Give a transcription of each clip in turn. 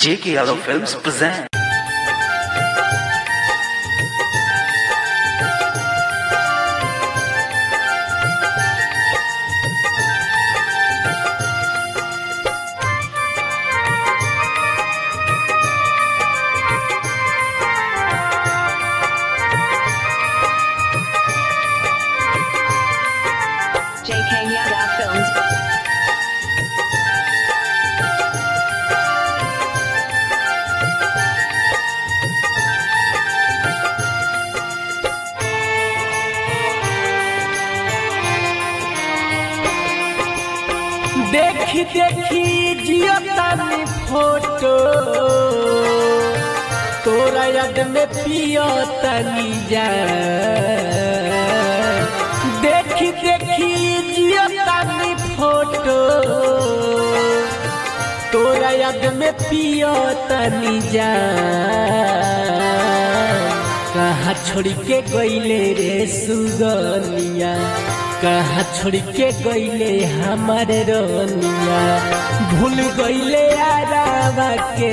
J.K. Yadav Films present. JK Yada Films. देखी देखी जियो तानी फोटो तोरा याद में पियो तनी जा देखी देखी जियो तानी फोटो तोरा याद में पियो तनी जा कहाँ छोड़ के गईले रे सुगनिया कहाँ छोड़ के गईले हमारे रोनिया भूल गईले आरावा के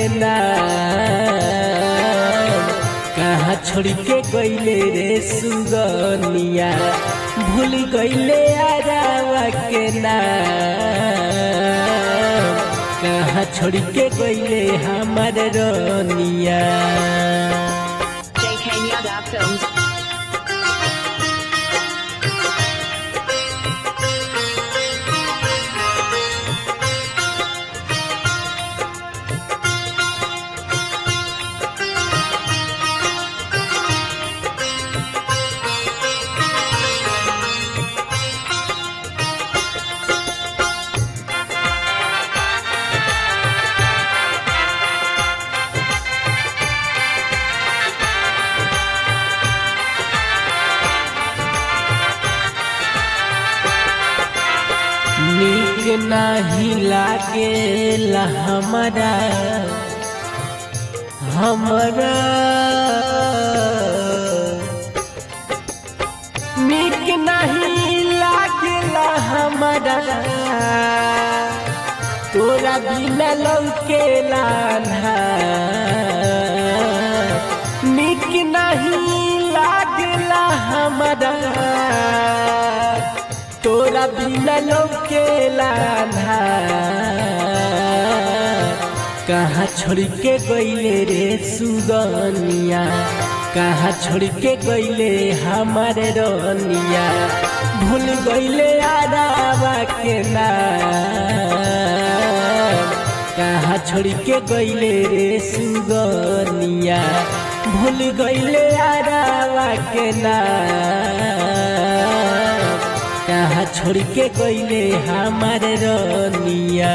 नाम कहाँ छोड़ के गईले रे सुगनिया भूल गईले आरावा के नाम कहाँ छोड़ के गईले हमारे रोनिया JK Yada Films. नीक नाही लागेला हमरा हमरा नीक नहीं लागेला हमरा तोरा बिना लौकेला नीक नहीं लागेला हमरा तोरा बिना लौकेला कहाँ छोड़ के गईले रे सुगनिया कहाँ छोड़ के गईले हमारे रनिया भूल गईले आरावा के नाम कहाँ छोड़ के गईले रे सुगनिया भूल गईले आरावा के नाम कहाँ छोड़ के गईले हमारे रनिया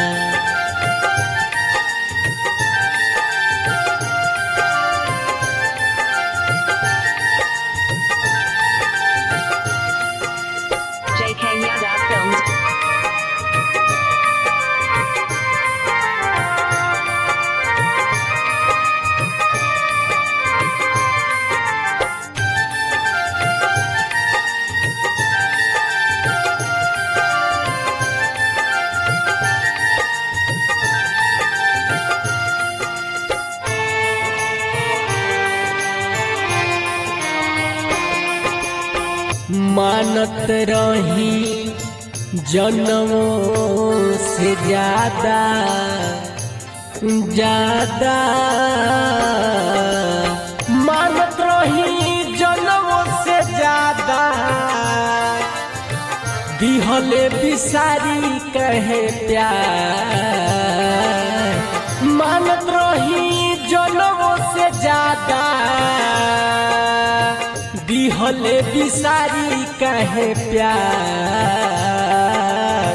JK Yada Films. मानत रही जन्मों से ज्यादा ज्यादा मानत रही जन्मों से ज्यादा दिहले बिसारी कहे प्यार मानत रही जन्मों से ज्यादा दिहले बिसारी कहे प्यार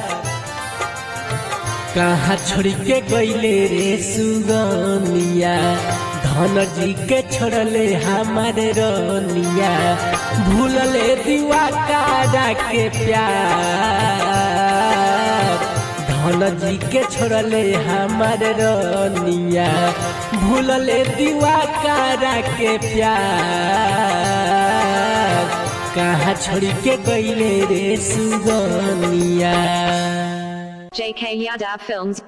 कहाँ छोड़ के गईले रे सुगनिया धन जी के छोड़ले हमारे रनिया भूलले दीवा कारा के प्यार धन जी के छोड़ले हमारे रनिया भूलले दीवा कारा के प्यार कहाँ छोड़ के गईले रे सुगनिया JK Yada Films.